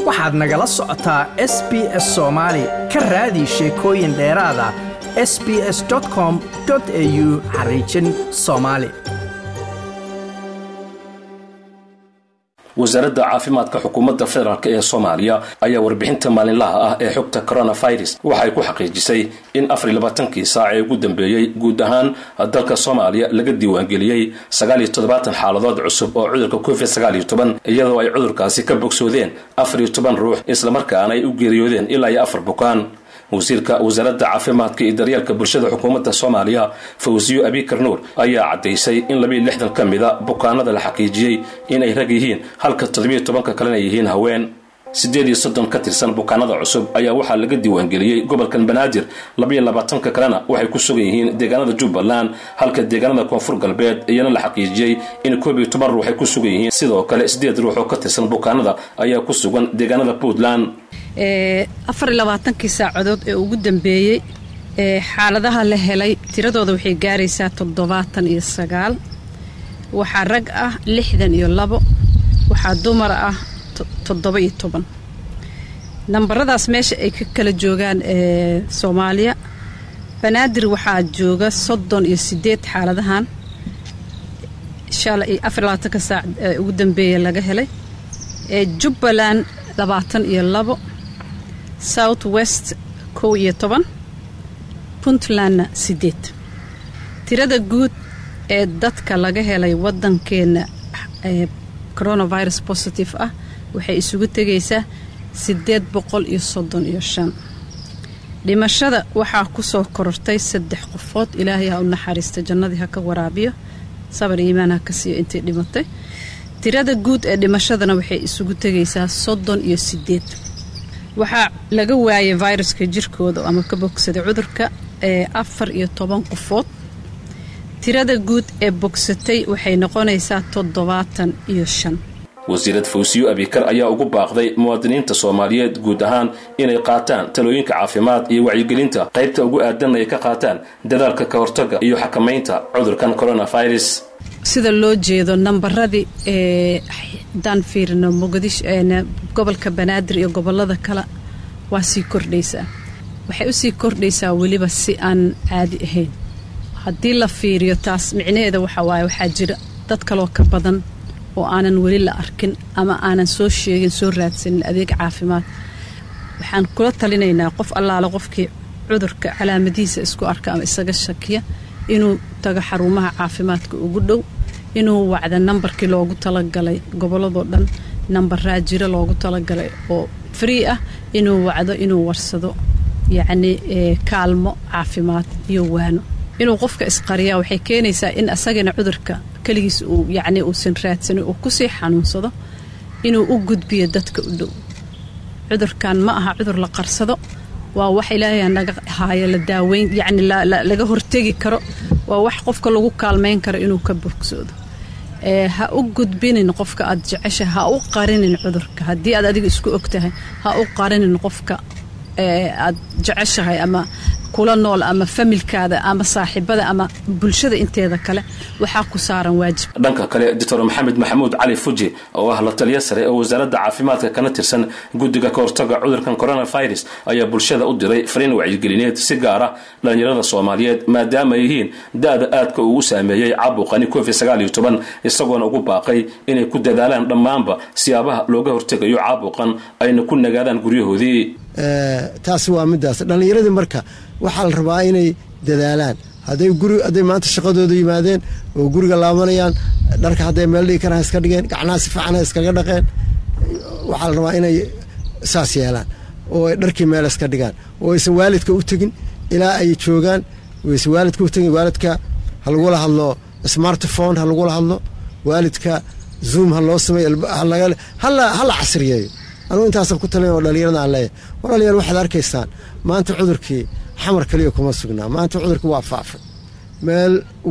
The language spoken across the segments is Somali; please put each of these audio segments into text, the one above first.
waxaad nagala socotaa s b s soomaali ka raadi sheekooyin dheeraada s b s com au xariijin soomaali wasaaradda caafimaadka xukuumadda federaalk ee soomaaliya ayaa warbixinta maalinlaha ah ee xogta coronavirus waxay ku xaqiijisay in afar iyo labaatankii saac ee ugu dambeeyey guud ahaan dalka soomaaliya laga diiwaangeliyey sagaal iyo toddobaatan xaaladood cusub oo cudurka covid sagaal iyo toban iyadoo ay cudurkaasi ka bogsoodeen afar iyo toban ruux islamarkaana ay u geeriyoodeen ilaa iyo afar bukaan wasiirka wasaaradda caafimaadka iyo daryeelka bulshada xukuumadda soomaaliya fawsiyo abikar nuur ayaa caddaysay in labiiyo lixdan ka mida bukaanada la xaqiijiyey inay rag yihiin halka toddobiyo tobanka kalena yihiin haween siddeed iyo soddon ka tirsan bukaanada cusub ayaa waxaa laga diiwaangeliyey gobolkan banaadir labayo labaatanka kalena waxay ku sugan yihiin deegaanada jubbaland halka deegaanada koonfur galbeed iyana la xaqiijiyey in koob iyo toban ruux ay ku sugan yihiin sidoo kale siddeed ruux oo ka tirsan bukaanada ayaa ku sugan deegaanada puntland afar iyo labaatankii saacadood ee ugu dambeeyey ee xaaladaha la helay tiradooda waxay gaaraysaa toddobaatan iyo sagaal waxaa rag ah lixdan iyo labo waxaa dumar ah toddoba iyo toban nambaradaas meesha ay ka kala joogaan ee soomaaliya banaadir waxaa jooga soddon iyo sideed xaaladahan inshaalla afar iyo labaatanka saac ee ugu dambeeya laga helay ee jubbaland labaatan iyo labo south west kow iyo toban puntlandna sideed tirada guud ee dadka laga helay waddankeenna ee coronavirus positive ah waxay isugu tegaysaa siddeed boqol iyo soddon iyo shan dhimashada waxaa ku soo korortay saddex qofood ilaahay ha u naxariista jannadii ha ka waraabiyo sabar iimaan ha ka siiyo intay dhimatay tirada guud ee dhimashadana waxay isugu tegaysaa soddon iyo sideed waxaa laga waayay viruska jirkooda ama ka bogsaday cudurka ee afar iyo toban qofood tirada guud ee bogsatay waxay noqonaysaa toddobaatan iyo shan wasiirad fawsiyo abikar ayaa ugu baaqday muwaadiniinta soomaaliyeed guud ahaan inay qaataan talooyinka caafimaad iyo wacyigelinta qaybta ugu aadanna ay ka qaataan dadaalka ka hortaga iyo xakamaynta cudurkan coronavirus sida loo jeedo nambaradii ee haddaan fiirino muqdisho gobolka banaadir iyo gobolada kale waa sii kordhaysaa waxay usii kordhaysaa weliba si aan caadi ahayn haddii la fiiriyo taas micnaheeda waxaa waaye waxaa jira dad kaloo ka badan oo aanan weli la arkin ama aanan soo sheegin soo raadsanin adeeg caafimaad waxaan kula talinaynaa qof allaale qofkii cudurka calaamadihiisa isku arka ama isaga shakiya inuu tago xarumaha caafimaadka ugu dhow inuu wacda nambarkii loogu talagalay gobolladoo dhan nambaraa jiro loogu talagalay oo free ah inuu wacdo inuu warsado yacni kaalmo caafimaad iyo waano inuu qofka isqariyaa waxay keenaysaa in asagana cudurka keligiis uu yacni uusan raadsanin uu kusii xanuunsado inuu u gudbiyo dadka u dhow cudurkan ma aha cudur la qarsado waa wax ilaahay naga haayo la daaweyn yacni laga hortegi karo waa wax qofka lagu kaalmayn karo inuu ka bogsoodo ha u gudbinin qofka aad jecesha ha u qarinin cudurka haddii aad adiga isku og tahay ha u qarinin qofka aad jeceshahay ama kula nool ama familkaada ama saaxiibada ama bulshada inteeda kale waxaa ku saaran waajib dhanka kale doctor maxamed maxamuud cali fuji oo ah la taliya sare oo wasaaradda caafimaadka kana tirsan guddiga ka hortaga cudurkan coronavirus ayaa bulshada u diray fariin wacyigelineed si gaar ah dhallinyarada soomaaliyeed maadaama ay yihiin da-da aadka ugu saameeyey caabuqani covid sagaal iyo toban isagoona ugu baaqay inay ku dadaalaan dhammaanba siyaabaha looga hortegayo caabuqan ayna ku nagaadaan guryahoodii taasi waa midaas dhallinyaradii marka waxaa la rabaa inay dadaalaan hadday guri hadday maanta shaqadooda yimaadeen oo guriga laabanayaan dharka hadday meel dhigi karaan iska dhigeen gacnaha si fiican iskaga dhaqeen waxaa la rabaa inay saas yeelaan oo ay dharkii meel iska dhigaan oo aysan waalidka u tegin ilaa ay joogaan aysan waalidka u tegin waalidka ha lagula hadlo smartphone ha lagula hadlo waalidka zoom ha loo sameeyo hala casriyeeyo anugu intaasan ku talin oo dhalinyarada aan leeyahay war dhalinyar waxaad arkaysaan maanta cudurkii xamar kaliya kuma sugnaa maanta cudurkii waa faafay meel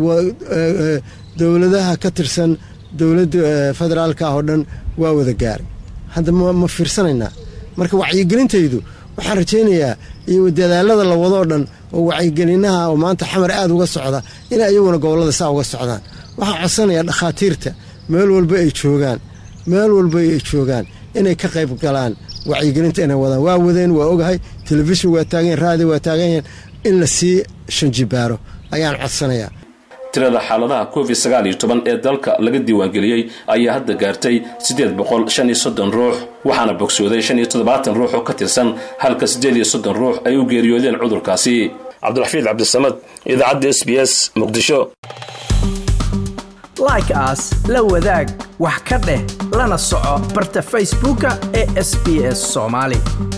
dowladaha ka tirsan dowladda federaalka ah oo dhan waa wada gaaray hadda ma fiirsanaynaa marka wacyigelintaydu waxaan rajaynayaa iyo dadaalada la wado oo dhan oo wacyigelinaha oo maanta xamar aada uga socda inay iyaguna gobollada saa uga socdaan waxaan codsanayaa dhakhaatiirta meel walba ay joogaan meel walba ay joogaan inay ka qayb galaan wacyigelinta inay wadaan waa wadeen waa ogahay telefishin waa taagan raadi waa taagan in la sii shanjibaaro ayaan codsanayaa tirada xaaladaha covid sagaal iyo toban ee dalka laga diiwaangeliyey ayaa hadda gaartay siddeed boqol shan iyo soddon ruux waxaana bogsooday shan iyo toddobaatan ruux oo ka tirsan halka siddeed iyo soddon ruux ay u geeriyoodeen cudurkaasi cabdiraxfiid cabdisamad idaacadda s b s muqdisho like aas la wadaag wax ka dheh lana soco barta facebooka ee sb s soomaali